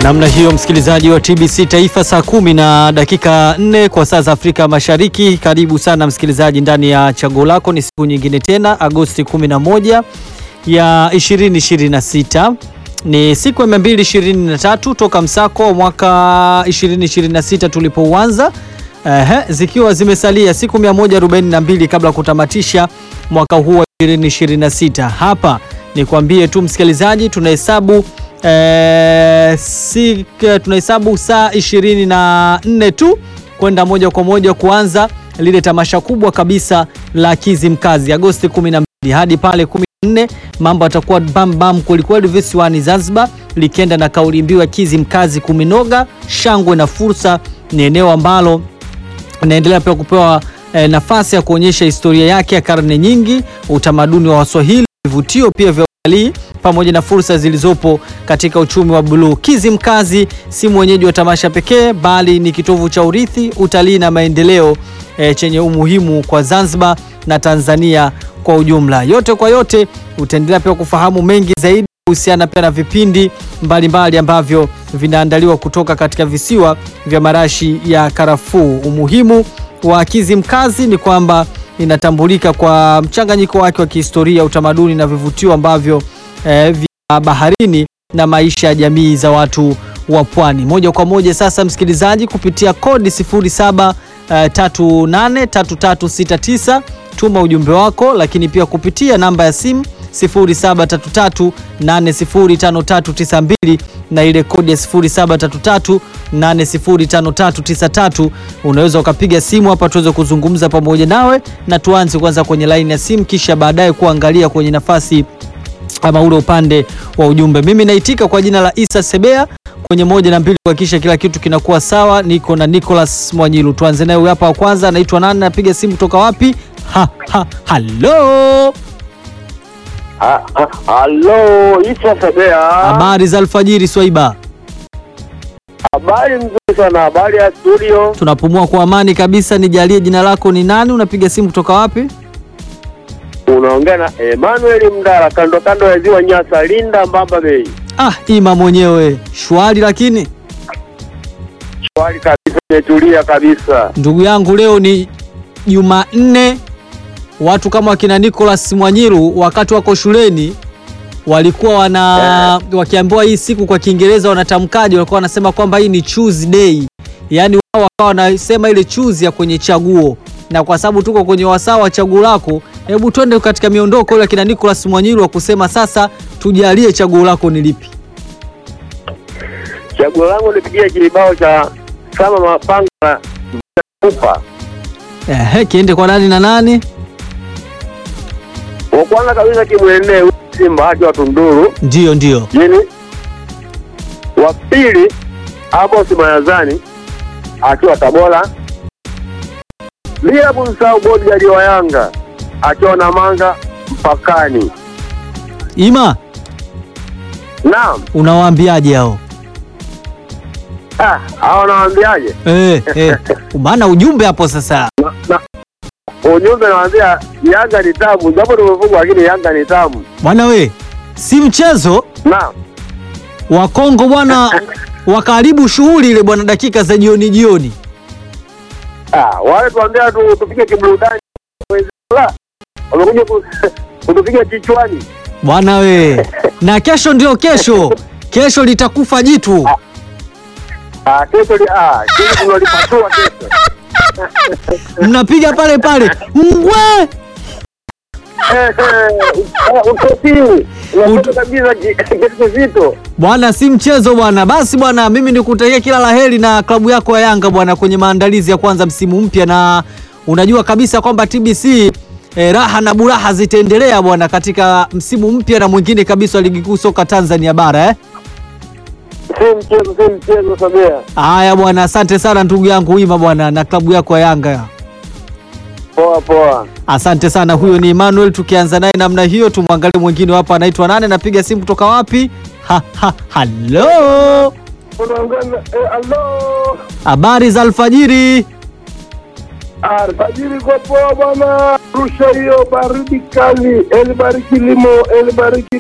Namna hiyo msikilizaji wa TBC Taifa, saa kumi na dakika nne kwa saa za Afrika Mashariki. Karibu sana msikilizaji ndani ya chaguo lako. Ni siku nyingine tena, Agosti 11 ya 2026 ni siku ya 223 toka msako wa mwaka 2026 tulipouanza, ehe, zikiwa zimesalia siku 142 kabla ya kutamatisha mwaka huu wa 2026. Hapa nikwambie tu msikilizaji, tunahesabu Eh, si, tunahesabu saa ishirini na nne tu kwenda moja kwa moja kuanza lile tamasha kubwa kabisa la Kizimkazi Agosti 12 hadi pale 14, mambo atakuwa bam bam kwelikweli visiwani Zanzibar, likienda na kauli mbiu ya Kizimkazi kuminoga, shangwe na fursa. Ni eneo ambalo inaendelea pia kupewa eh, nafasi ya kuonyesha historia yake ya karne nyingi, utamaduni wa Waswahili, vivutio pia vya utalii pamoja na fursa zilizopo katika uchumi wa buluu. Kizimkazi si mwenyeji wa tamasha pekee, bali ni kitovu cha urithi, utalii na maendeleo e, chenye umuhimu kwa Zanzibar na Tanzania kwa ujumla. Yote kwa yote, utaendelea pia kufahamu mengi zaidi kuhusiana pia na vipindi mbalimbali mbali ambavyo vinaandaliwa kutoka katika visiwa vya marashi ya karafuu. Umuhimu wa Kizimkazi ni kwamba inatambulika kwa mchanganyiko wake wa kihistoria, utamaduni na vivutio ambavyo eh, vya baharini na maisha ya jamii za watu wa pwani. Moja kwa moja sasa, msikilizaji, kupitia kodi 07383369 tuma ujumbe wako, lakini pia kupitia namba ya simu 0733805392 na ile kodi ya 0733805393 unaweza ukapiga simu hapa tuweze kuzungumza pamoja nawe, na tuanze kwanza kwenye laini ya simu, kisha baadaye kuangalia kwenye nafasi ama ule upande wa ujumbe. Mimi naitika kwa jina la Isa Sebea kwenye moja na mbili kuhakikisha kila kitu kinakuwa sawa. Niko na Nicholas Mwanyilu, tuanze naye huyu hapa wa kwanza. Anaitwa nani? Napiga simu kutoka wapi? Ha, ha, halo Ha- ha- Halo, Isa Sebea. habari za alfajiri Swaiba, Habari nzuri sana, habari ya studio. tunapumua kwa amani kabisa. Nijalie jina lako ni nani? Unapiga simu kutoka wapi? Unaongea na Emmanuel Mdala, kando kando ya ziwa Nyasa, Linda Mbamba Bay. Ah, ima mwenyewe shwari, lakini Shwari kabisa, imetulia kabisa. ndugu yangu, leo ni Jumanne. Watu kama wakina Nicholas Mwanyiru wakati wako shuleni walikuwa wana wakiambiwa hii siku kwa Kiingereza wanatamkaje, walikuwa wanasema kwamba hii ni choose day, yaani wao wakawa wanasema ile choose ya kwenye chaguo. Na kwa sababu tuko kwenye wasaa wa chaguo lako, hebu twende katika miondoko ile akina Nicholas Mwanyiru wa kusema sasa, tujalie chaguo lako ni lipi? Chaguo langu nipigie kilibao cha Sama Mapanga na Kupa. Ehe, kiende kwa nani na nani? Wa kwanza kabisa kimwendee huyu Simba haki wa Tunduru Ndio, ndio. jini. Wa pili Amos Mayazani akiwa Tabora, bila kumsahau bodyguard wa Yanga akiwa na manga mpakani. Ima, Naam, unawaambiaje hao? ah, hao nawaambiaje? Eh, eh. Maana ujumbe hapo sasa. Na- na- Ujumbe nawaambia Yanga ni tamu, japo tumefungwa, lakini Yanga ni tamu. Bwana we, si mchezo Naam, wa Kongo bwana, wakaribu shughuli ile bwana, dakika za jioni jioni. ah, wale tuambia tu tupige kiburudani, la wamekuja ku- kutupiga kichwani. Bwana we, na kesho ndio kesho, kesho litakufa jitu. Ah, kesho li- ah, kesho tunalipasua kesho. Mnapiga pale pale ngwe. Eh, eh, utosini unapata kabisa ki- kitu kizito. Bwana, si mchezo bwana. Basi bwana, mimi nikutakia kila laheri na klabu yako ya Yanga bwana, kwenye maandalizi ya kwanza msimu mpya, na unajua kabisa kwamba TBC eh, raha na buraha zitaendelea bwana katika msimu mpya na mwingine kabisa wa ligi kuu soka Tanzania bara eh. Si mchezo, si mchezo Samia. Haya bwana, asante sana ndugu yangu Wima bwana na klabu yako ya Yanga. Poa poa. Asante sana. Huyo ni Emmanuel, tukianza naye namna hiyo, tumwangalie mwingine hapa, anaitwa nane, napiga simu kutoka wapi? Ha, ha, halo, Unaongea na eh, hello. habari za alfajiri. Alfajiri kwa poa bwana. Rusha hiyo baridi kali. Elibariki limo, elibariki limo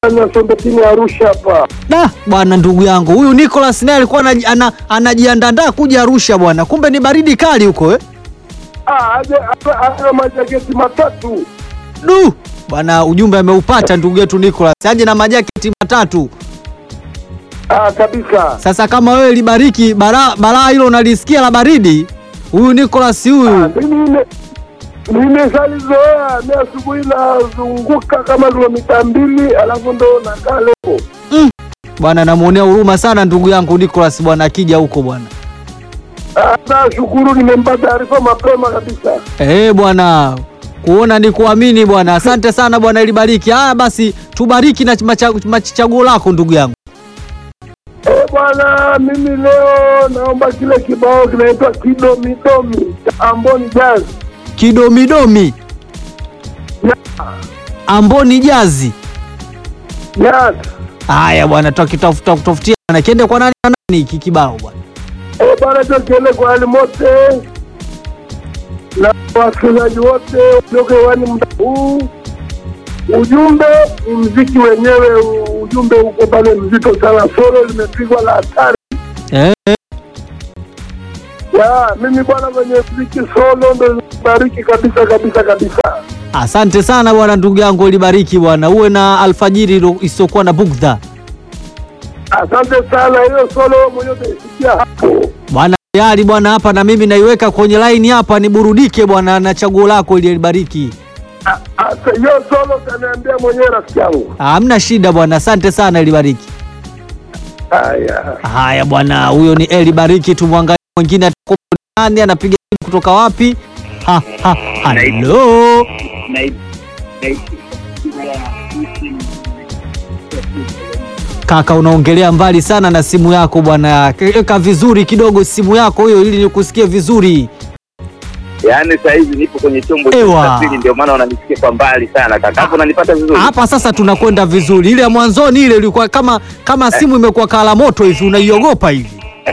na Sombetini Arusha hapa. Da bwana, ndugu yangu huyu Nicholas naye alikuwa anaji- ana- anajiandaa kuja Arusha bwana, kumbe ni baridi kali huko eh? Ah, aje ana majaketi matatu. Du bwana, ujumbe ameupata ndugu yetu Nicholas, aje na majaketi matatu. Ah, kabisa. Sasa kama wewe libariki balaa balaa hilo unalisikia la baridi, huyu Nicholas Ah, huyu mimi nime- nimeshalizoea mi asubuhi nazunguka kama kilomita mbili alafu ndo nakaa leo. bwana, namuonea huruma sana ndugu yangu Nicholas bwana, akija huko bwana. Ah, nashukuru nimempa taarifa mapema kabisa. Eh bwana, kuona ni kuamini bwana. Asante sana bwana, ilibariki. Haya basi, tubariki na macha- mach- chaguo lako ndugu yangu. Eh, bwana, mimi leo naomba kile kibao kinaitwa kidomidomi cha Amboni Jazz. Kidomidomi Amboni Jazi. Jazz. Haya bwana, tutakitafuta kutafutia bwana, kiende kwa nani na nani hiki kibao bwana. Eh, bwana, cho kiende kwa hali mote na wasikilizaji wote walioke hewani muda huu. Ujumbe ni mziki wenyewe, u- ujumbe uko pale mzito sana, solo limepigwa la hatari. Eh, Ya, mimi bwana, kwenye mziki solo ndo bariki kabisa kabisa kabisa. asante sana bwana, ndugu yangu, ilibariki bwana, uwe na alfajiri ilo- isiyokuwa na bugdha Asante sana, hiyo solo mwenyewe utaisikia hapo. bwana. Tayari bwana, hapa na mimi naiweka kwenye line hapa, niburudike bwana na chaguo lako ili libariki. Ah, ah, Hiyo solo utaniambia mwenyewe rafiki yangu. Hamna shida bwana, asante sana ilibariki. Haya. Haya bwana, huyo ni Eli Bariki. Tumwangalie mwingine atakuwa ni nani, anapiga simu kutoka wapi? Ha, ha, halo kaka, unaongelea mbali sana na simu yako bwana, weka vizuri kidogo simu yako hiyo ili nikusikie vizuri. Yaani saa hizi nipo kwenye chombo cha Ewa. usafiri, ndio maana unanisikia kwa mbali sana kaka. Hapo unanipata vizuri? Hapa sasa tunakwenda vizuri, ile ya mwanzoni ile ilikuwa kama kama simu imekuwa kala moto hivi, unaiogopa hivi.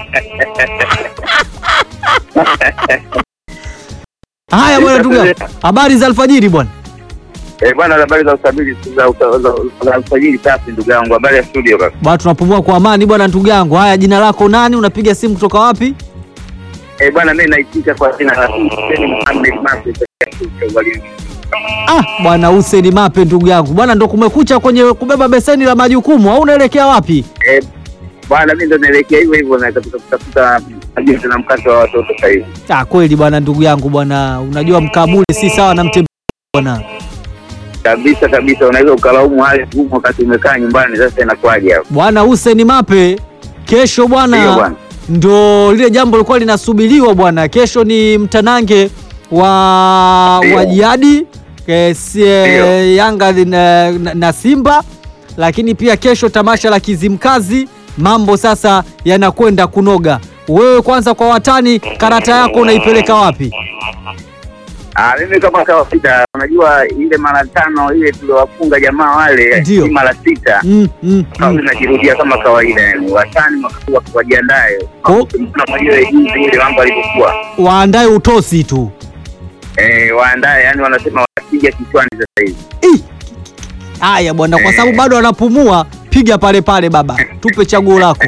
Haya bwana, ndugu yangu, habari za alfajiri bwana. Eh, bwana, habari za usafiri za usa- za- za usajili safi, ndugu yangu. Habari ya studio kaka. Bwana, tunapumua kwa amani bwana, ndugu yangu. Haya, jina lako nani? Unapiga simu kutoka wapi? Eh, bwana, mimi naitika kwa jina la Hussein Mohamed Mape walimu. Ah, bwana Hussein Mape, ndugu yangu. Bwana, ndo kumekucha kwenye kubeba beseni la majukumu au unaelekea wapi? Eh, bwana, mimi ndo naelekea hivyo hivyo na katika kutafuta ajuzi na mkato wa watoto sasa hivi. Ah, kweli bwana, ndugu yangu bwana, unajua mkamule si sawa na mtembea bwana. Kabisa kabisa, unaweza ukalaumu hali ngumu wakati umekaa nyumbani. Sasa inakuwaje hapo? Bwana Hussein Mape, kesho Ndio bwana bwana. ndo lile jambo lilikuwa linasubiriwa bwana. Kesho ni mtanange wa Ndio. wa jadi eh, si, eh, Ndio. Yanga na, na, na Simba, lakini pia kesho tamasha la Kizimkazi. Mambo sasa yanakwenda kunoga. Wewe kwanza, kwa watani, karata yako unaipeleka wapi? Ah, mimi kama kawaida, unajua ile mara tano ile tuliowafunga jamaa wale Ndio. si mara sita mm, mm, Kawa mm. inajirudia kama kawaida, yani watani mwaka huu wakiwajiandae Ko- na mwenyewe jinsi ile mambo alivyokuwa Waandae utosi tu. eh, waandae, yani wanasema wapiga kichwani sasa hivi. Ih! Haya bwana, kwa sababu bado anapumua, piga pale pale baba, tupe chaguo lako.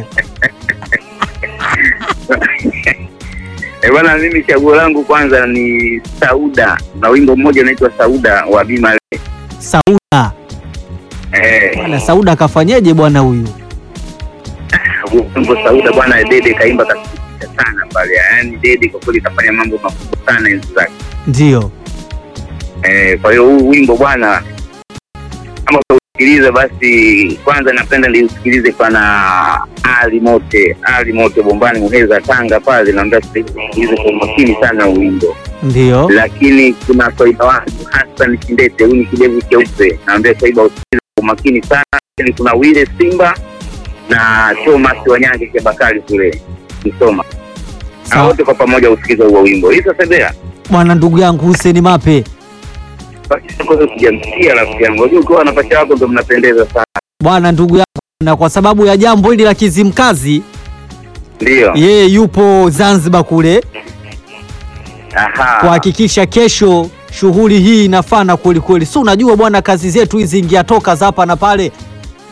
Eh, bwana, mimi chaguo langu kwanza ni Sauda na wimbo mmoja unaitwa Sauda wa Bima Le. Sauda Eh, bwana, Sauda akafanyeje bwana huyu? wimbo Sauda bwana, Dede kaimba kasikitisha sana pale, yani Dede kwa kweli kafanya mambo makubwa sana enzi zake. Ndio Eh, kwa hiyo huu wimbo bwana, kama utausikiliza basi, kwanza napenda niusikilize pana Ali Mote, Ali Mote Bombani Muheza Tanga pale, naambia sikilize kwa umakini sana huu wimbo. ndio Lakini kuna swaiba wangu Hassan Kindete, huyu ni kidevu cheupe, naambia swaiba usikilize kwa umakini sana. Lakini kuna Wile Simba na Thomas Wanyange Kebakari kule Msoma, na Sawa. wote kwa pamoja usikize huo wimbo. Isa Sebea bwana, ndugu yangu Hussein Mape kwanza sijamsikia rafiki yangu, unajua ukiwa na pacha wako ndo mnapendeza sana. bwana, ndugu yangu, na kwa sababu ya jambo hili la Kizimkazi, Ndio, yeye yupo Zanzibar kule aha, kuhakikisha kesho shughuli hii inafana kweli kweli. Si unajua bwana, kazi zetu hizi ingia toka za hapa na pale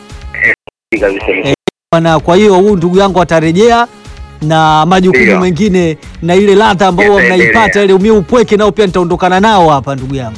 kabisa. bwana. Kwa hiyo huyu ndugu yangu atarejea na majukumu Ndio. mengine na ile ladha ambayo huwa Yataendelea. mnaipata ile umie upweke nao pia nitaondokana nao hapa ndugu yangu.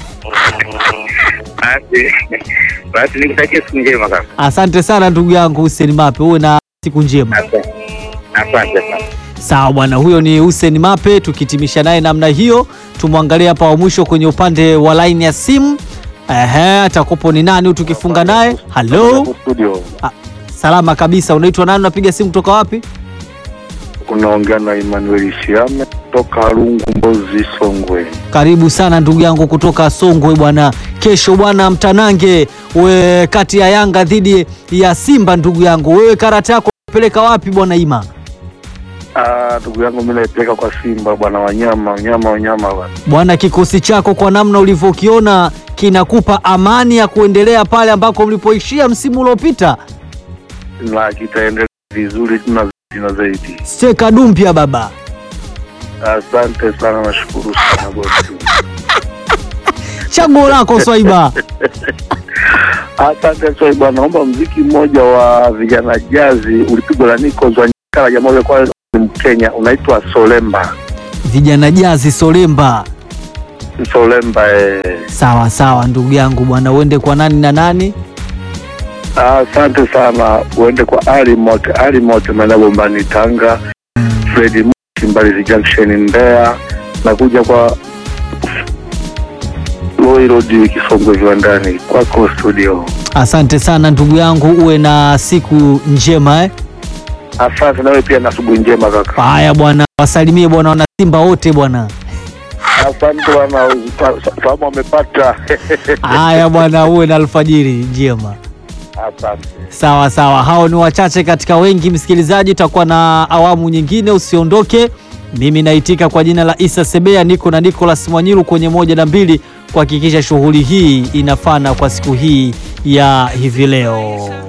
Basi basi nikutakia siku njema kaka. Asante sana ndugu yangu Hussein Mape, uwe na siku njema. Asante. Asante sana. Sawa bwana, huyo ni Hussein Mape. Tukitimisha naye namna hiyo, tumwangalie hapa wa mwisho kwenye upande wa line ya simu. Ehe, atakopo ni nani huyu tukifunga naye? Halo, studio Ah, salama kabisa. Unaitwa nani? Unapiga simu kutoka wapi? unaongea na Emmanuel Shiame toka Lungu Mbozi Songwe. Karibu sana ndugu yangu kutoka Songwe bwana. Kesho bwana, mtanange we kati ya Yanga dhidi ya Simba. Ndugu yangu wewe, karata yako peleka wapi bwana Ima? Ah, ndugu yangu mimi naipeleka kwa Simba bwana, wanyama wanyama wanyama bwana. Bwana, kikosi chako kwa namna ulivyokiona kinakupa amani ya kuendelea pale ambako mlipoishia msimu uliopita. na kitaendelea vizuri tuna zaidi na zaidi. Steka dumpya baba. Asante sana, nashukuru sana bosi. Chaguo lako Swaiba. Asante sana bwana, naomba mziki mmoja wa vijana jazi ulipigwa na Nico Zwanyikala, jamaa yule kwa ni Mkenya, unaitwa Solemba. Vijana jazi Solemba. Solemba eh. Sawa sawa ndugu yangu bwana, uende kwa nani na nani? Asante sana, uende kwa Ali Mote, Ali Mote maeneo Bombani Tanga, Fredi Moshi Mbalizi Junction Mbeya, na kuja kwa Loi Road Kisongwe viwandani kwako studio. Asante sana ndugu yangu, uwe na siku njema eh. Asante nawe pia na asubuhi njema kaka. Haya bwana, wasalimie bwana wana Simba wote bwana. Asante bwana, fahamu wamepata. Haya bwana, uwe na alfajiri njema. Asante. Sawa sawa, hao ni wachache katika wengi. Msikilizaji, utakuwa na awamu nyingine, usiondoke. Mimi naitika kwa jina la Isa Sebea, niko na Nicholas Mwanyiru kwenye moja na mbili kuhakikisha shughuli hii inafana kwa siku hii ya hivi leo.